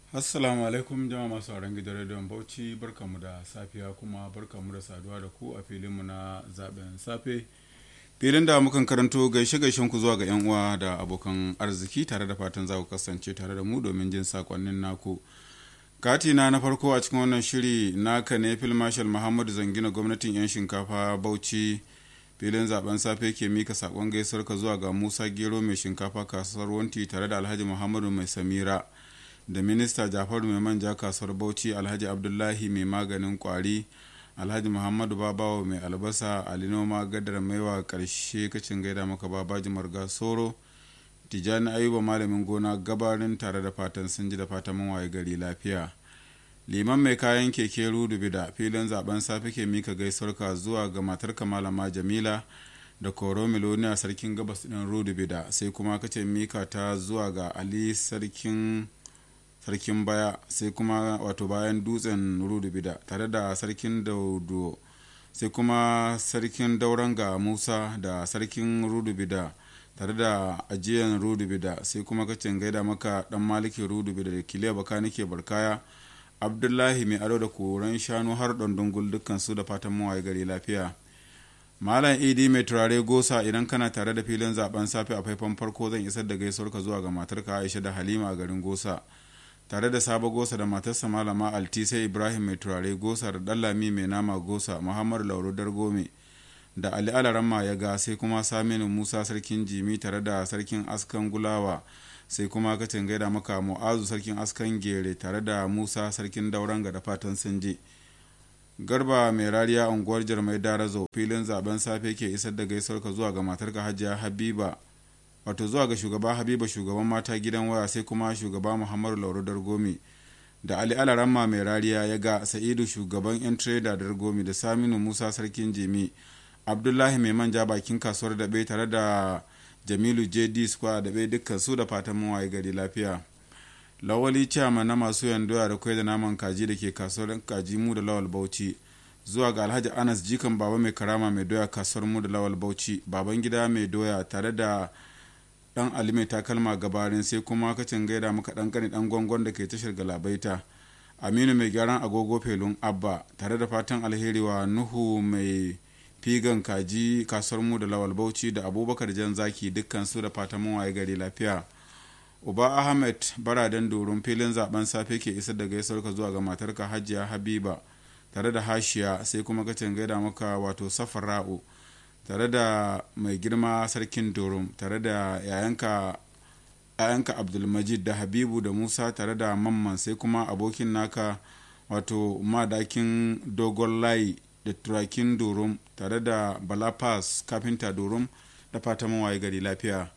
assalamu alaikum jama'a masu sauran gidan rediyon bauchi barkamu da safiya kuma barkamu da saduwa da ku a filinmu na zaben safe filin da mukan karanto gaishe gaishen ku zuwa ga yan uwa da abokan arziki tare da fatan za ku kasance tare da mu domin jin sakonnin naku katina na farko a cikin wannan shiri naka ne fil marshal muhammadu zangina gwamnatin yan shinkafa bauchi filin zaben safe ke mika sakon gaisuwar ka zuwa ga musa gero mai shinkafa kasuwar wanti tare da alhaji muhammadu mai samira da minista jafaru mai manja kasuwar bauchi alhaji abdullahi mai maganin kwari alhaji muhammadu babawa mai albasa alinoma gadar maiwa karshe kacin gaida maka babaji marga soro tijjani ayuba malamin gona gabarin tare da fatan sun ji da fatan mun waye gari lafiya liman mai kayan keke rudubi da filin zaben safe ke mika gaisuwarka zuwa ga matar malama jamila da koro miloniya sarkin gabas din rudubi da sai kuma kace mika ta zuwa ga ali sarkin sarkin baya sai kuma wato bayan dutsen rudubida tare da sarkin daudo sai kuma sarkin dauran ga musa da sarkin rudubida tare da ajiyan rudubida sai kuma kacin gaida maka dan maliki rudubida da kiliya baka nake barkaya abdullahi mai ado da koren shanu har dundungul dukkan su da fatan mawaye gari lafiya malam idi mai turare gosa idan kana tare da filin zaben safe a faifan farko zan isar da gaisuwarka zuwa ga matarka aisha da halima a garin gosa tare da sabo gosa da matarsa malama altisa ibrahim mai turare gosa da dallami mai nama gosa muhammadu lauro dargome da ali alaramma ya ga sai kuma saminu musa sarkin jimi tare da sarkin askan gulawa sai kuma kacin gaida maka mu'azu sarkin askan gere tare da musa sarkin dauranga da fatan sun je garba mai rariya unguwar jarmai darazo filin zaben safe ke isar da gaisuwarka zuwa ga matarka hajiya habiba wato zuwa ga shugaba habiba shugaban mata gidan waya sai kuma shugaba muhammadu lauro dargomi da ali alaramma mai rariya ya ga sa'idu shugaban yan trader dargomi da saminu musa sarkin jimi abdullahi mai manja bakin kasuwar daɓe tare da jamilu jd square daɓe dukkan su da fatan mawaye gari lafiya lawali ciyama na masu yandoya da kwai da naman kaji da ke kasuwar kaji mu da lawal bauchi zuwa ga alhaji anas jikan baba mai karama mai doya kasuwar mu da lawal bauchi baban gida mai doya tare da dan ali mai takalma gabarin sai kuma kacin gaida maka dan kani dan gwangon da ke tashar galabaita aminu mai gyaran agogo felun abba tare da fatan alheri wa nuhu mai figan kaji kasuwar mu da lawal bauchi da abubakar jan zaki dukkan su da fatan mun waye gari lafiya uba ahmed baraden doron filin zaben safe ke isar da gaisuwar ka zuwa ga matarka hajiya habiba tare da hashiya sai kuma kacin gaida maka wato safara'u tare da mai girma sarkin dorum tare da yayanka yayanka abdulmajid da habibu da musa tare da mamman sai kuma abokin naka wato madakin dogon layi da turakin dorum tare da balafas kafinta dorum da fatan mawaye gari lafiya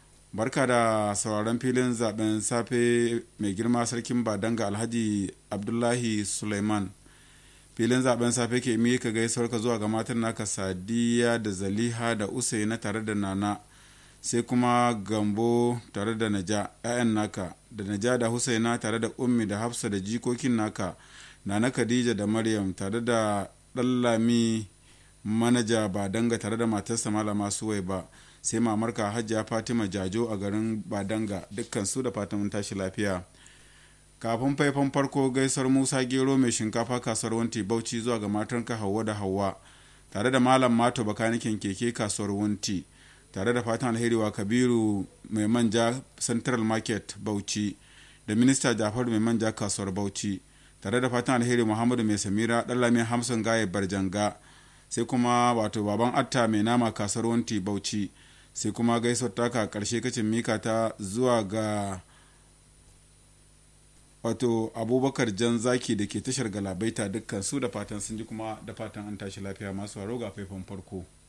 barka da sauraron filin zaben safe mai girma sarkin badanga alhaji abdullahi suleiman filin zaben safe ke mika gaisuwar ka zuwa ga matan naka sadiya da zaliha da usaina tare da nana sai kuma gambo tare da naja 'ya'yan naka da naja da husaina tare da ummi da hafsa da jikokin naka nana khadija da maryam tare da ɗallami manaja badanga tare da matarsa malama suwai ba sai mamarka hajiya fatima jajo a garin badanga dukkan su da fatan tashi lafiya kafin faifan farko gaisar musa gero mai shinkafa kasuwar wanti bauchi zuwa ga matanka hauwa da hauwa tare da malam mato bakanikin keke kasuwar wanti tare da fatan alheri wa kabiru mai manja central market bauchi da minista jafaru mai manja kasuwar bauchi tare da fatan alheri muhammadu mai samira ɗallami hamsin gaye barjanga sai kuma wato baban atta mai nama kasuwar wanti bauchi sai kuma gaisuwar taka karshe kacin mika ta zuwa ga wato abubakar jan zaki da ke tashar galabaita dukkan su da fatan sun ji kuma da fatan an tashi lafiya masu haro ga faifan farko